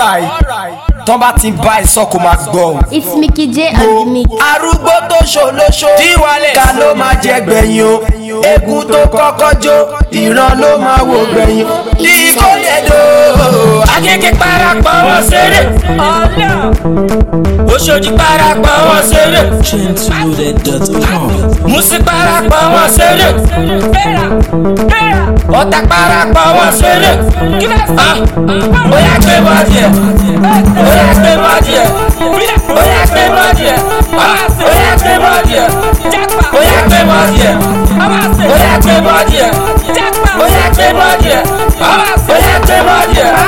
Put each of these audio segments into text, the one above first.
alright tán bá ti bá ẹ sọ kó máa gbọ́. It's Mickey J on the mix. arúgbó tó ṣòlóṣó Díwálẹ̀. ká ló máa jẹ gbẹ̀yìn o egun tó kọ́kọ́ jó ìran ló máa wò gbẹ̀yìn ikó lè dò. Agége parapọ̀ wọn ṣeré. Oṣòdì parapọ̀ wọn ṣeré. Musi parapọ̀ wọn ṣeré. Ọ̀tà parapọ̀ wọn ṣeré. Ah, Bóyá gbé bọ́ọ̀dì ẹ̀. Bóyá gbé bọ́ọ̀dì ẹ̀. Bóyá gbé bọ́ọ̀dì ẹ̀. Ah, Bóyá gbé bọ́ọ̀dì ẹ̀. Bóyá gbé bọ́ọ̀dì ẹ̀. Bóyá gbé bọ́ọ̀dì ẹ̀. Bóyá gbé bọ́ọ̀dì ẹ̀. Ah, Bóyá gbé bọ́ọ̀dì ẹ̀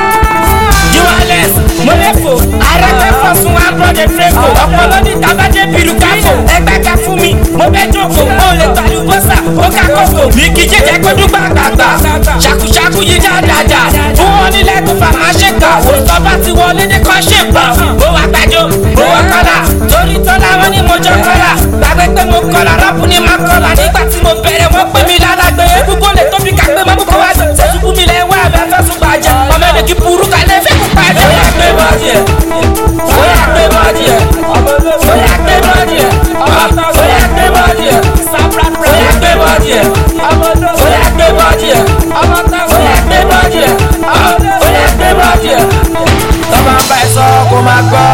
juwales mọlẹfo arẹfẹfọ sun abrọdẹ fẹfọ ọpọlọ ní tabajẹ biru káfọ ẹgbẹka fún mi mo bẹ jókòó ó lè tọ́jú bọ́sà ó ká kókò mi kì í jẹjẹ gbẹdú gbàgbàgbà ṣàkúṣàkú yìí dáadáa fún wọn nílẹ̀ tó fà máa ṣe kà ó tọ́ba ti wọlé ní kọ́ ṣe pa ó wà gbàjọ ó wà kọ́là torí tọ́lá wọn ni mo jọ kọ́là gbàgbé pé mo kọ́là rọ́pù ni máa kọ́là nígbà tí mo bẹ̀rẹ̀ wọ́n pè mí lálàgbé gbogbo lè tóbi kàgbé mọ́ kó wá sẹ́sùkú mi lẹ́wọ́ àbẹ́ fẹ́ sùn gbàjẹ́ ọmọ ẹni kí burú kalẹ̀ fẹ́ kú pàjẹ́. Oya gbé bọ́ọ̀dì ẹ̀. Oya gbé bọ́ọ̀dì ẹ̀. Oya gbé bọ́ọ̀dì ẹ̀. Oya gbé bọ́ọ̀dì ẹ̀. Oya gbé bọ́ọ̀dì ẹ̀. Oya gbé bọ́ọ̀dì ẹ̀. Oya gbé bọ́ọ̀dì ẹ̀. Oya gbé bọ́ọ̀dì ẹ̀. tán bá ń bá ẹ sọ kó máa gbọ́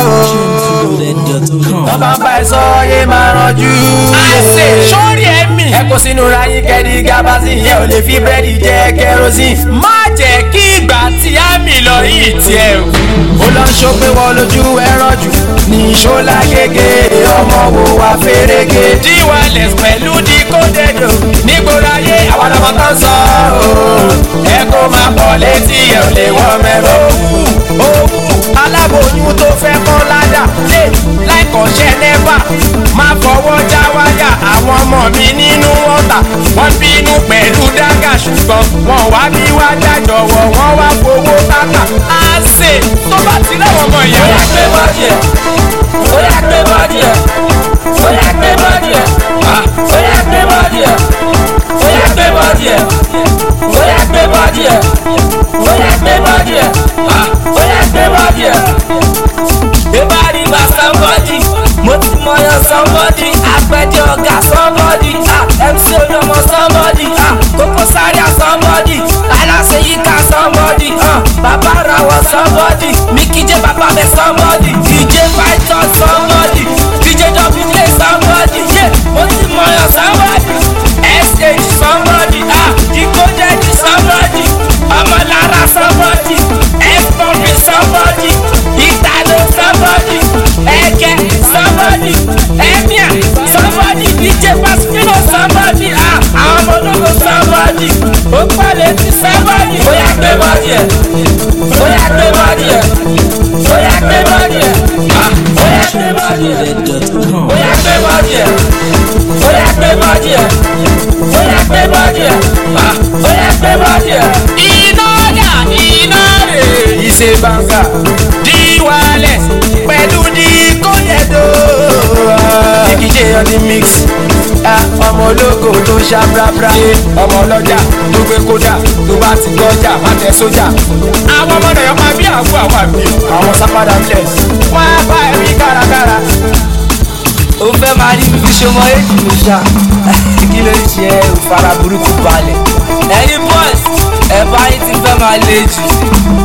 o tán bá ń bá ẹ sọ yé máa ranjú. Àṣẹ sórí ẹ̀mí. ẹ kó sínú ra yín kẹ́ni gábàásì yẹn ò lè fi búrẹ́dì jẹ kẹrosín. Má jẹ́ kí ìgbà tí á mi lọ yìí tiẹ̀ o. ó lọ ń ṣó pé wọ́n lójú ẹran jù ní ṣọ́lá gègé ọmọ wo wá fèrègé. Díwálẹ̀ pẹ̀lú díkódédò. nígboro ayé àwọn ọmọ tó ń sọ ọ́ ẹ kó máa bọ̀ létí ẹ ò lè wọ́n mẹ́rọ. owó aláboyún tó fẹ́ kọ́ ládà lè láìkọ̀ṣẹ́ nẹ́fà máa fọwọ́ já wáyà àwọn ọmọ mi nínú ọ̀tà wọ́n bínú pẹ̀lú dágà ṣùgbọ́n wọn wá bí wá dájọ̀wọ́ wọ́n wá fowó tàkà. Àṣẹ tó bá ti láwọn ọmọ ìyá Oya wa. gbé bọ́ọ̀dì ẹ̀. Oya gbé bọ́ọ̀dì ẹ̀. Oya gbé bọ́ọ̀dì ẹ̀. Ah, Oya gbé bọ́ọ̀dì ẹ̀. Oya gbé bọ́ọ̀dì ẹ̀. Oya gbé bọ́ọ̀dì ẹ̀. Oya gbé bọ́ọ̀dì ẹ̀. Ah, Oya gbé bọ́ọ̀dì ẹ̀. Ìbárí bá somebody, mo ti mọyán somebody, àpẹjẹ ọ̀gá somebody, ah, MC olómọ somebody, ah, Kókó Zaria somebody, aláṣẹ yíká somebody, ah, bàbá rawọ somebody, Mickey J bàbá bẹ somebody, DJ Python somebody, DJ WJ somebody, yeah, mo ti mọyán somebody, SH somebody, ah, Decoded somebody, Ọmọlára somebody, F-Bomb somebody, Italo somebody, Eke somebody, Emia somebody, DJ Paspino somebody, ah, àwọn ọmọ ológo somebody, ó pàdé ti somebody. Oya gbé bọ́ọ̀dì ẹ̀, oya gbé bọ́ọ̀dì ẹ̀, oya gbé bọ́ọ̀dì ẹ̀, ah, oya gbé bọ́ọ̀dì ẹ̀, oya gbé bọ́ọ̀dì ẹ̀, oya gbé bọ́ọ̀dì ẹ̀, oya gbé bọ́ọ̀dì ẹ̀, ah, oya gbé bọ́ọ̀dì ẹ̀. Iná dà iná rè. Ìṣe bàǹkà díwálẹ̀ pẹ̀lú díkódẹ̀dọ̀. Èkìjẹ́ on the mix. Ah, ọmọ ológo tó ṣá brabra. ọmọ ọlọ́jà tó gbé kódà tó bá ti gbọ́jà má tẹ sójà. àwọn ọmọ náà yọ máa bí àgọ́ àwọn àmì. àwọn sápadà bless. wọ́n á bá ẹ̀rí kárakára. ó fẹ́ máa rí fífi ṣọmọ èjì mi ṣá. kí ló ń ṣe ẹ́ ò fara burúkú balẹ̀. ẹ̀yin boys ẹ̀ bá yín ti fẹ́ máa le jù.